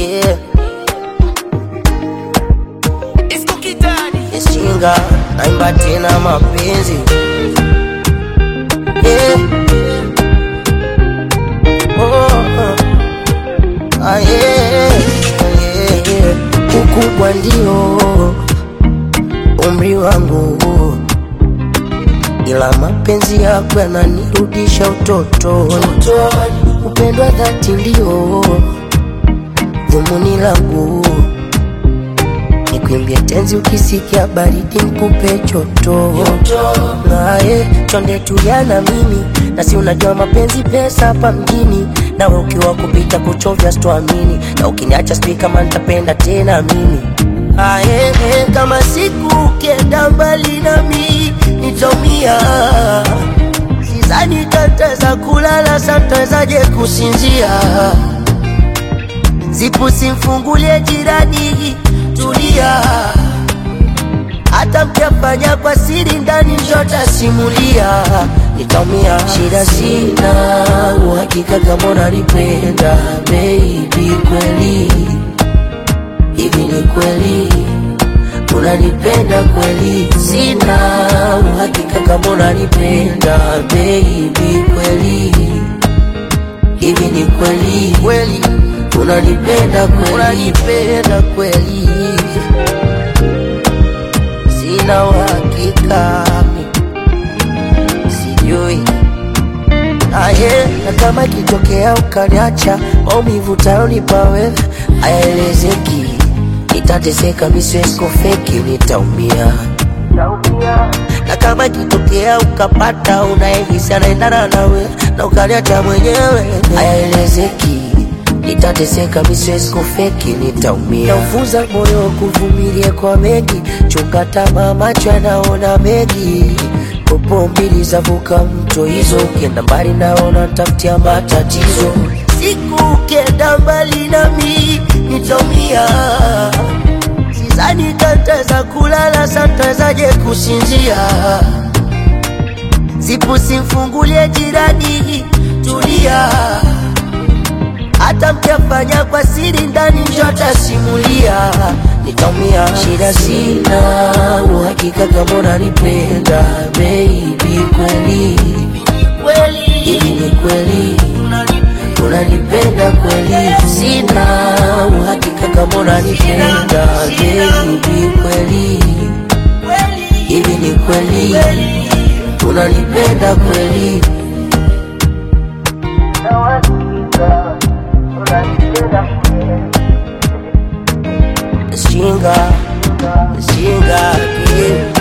yeah. It's cookie daddy. Ishinga naimba tena mapenzi yeah. oh, ah, yeah, yeah, yeah. Ukubwa ndio umri wangu, ila mapenzi yako yananirudisha utotoni. Upendo wa dhati ndio dhumuni langu Nikuimbie tenzi ukisikia baridi nikupe choto naye chonde tulia na mimi na si unajua mapenzi pesa hapa mjini nawe ukiwa kupita kuchovya sitoamini na ukiniacha sijui kama nitapenda tena mimi aye kama siku ukienda mbali nami nitaumia sizani tataweza kulala satawezaje kusinzia zipu simfungulie jirani, tulia. Hata mkiafanya kwa siri ndani, njotasimulia nitaumia. Shida sina uhakika kama unanipenda baby, kweli hivi ni kweli unanipenda kweli? Sina uhakika kama unanipenda baby, kweli hivi ni kweli kweli unanipenda kweli unanipenda kweli sina uhakika sijui aye na kama ikitokea ukaniacha maumivu tayonipa wewe hayaelezeki nitateseka miswesko feki nitaumia na kama ikitokea ukapata unayehisi anaendana nawe na ukaniacha mwenyewe hayaelezeki nitateseka miswesko feki nitaumia naufunza moyo kuvumilia kwa mengi chunga tamaa macho yanaona mengi popo mbili zavuka mto hizo ukienda mbali naona tafutia matatizo siku ukienda mbali nami nitaumia Sidhani tataweza kulala, satawezaje kusinzia? Zipu simfungulie jirani, tulia. Hata mkiafanya kwa siri ndani, njotasimulia nitaumia. Shida sina uhakika kama unanipenda baby, kweli hivi ni kweli unanipenda kweli? Sina uhakika kama unanipenda baby, kweli hivi ni kweli unanipenda kweli? Shinga, shinga, yeah.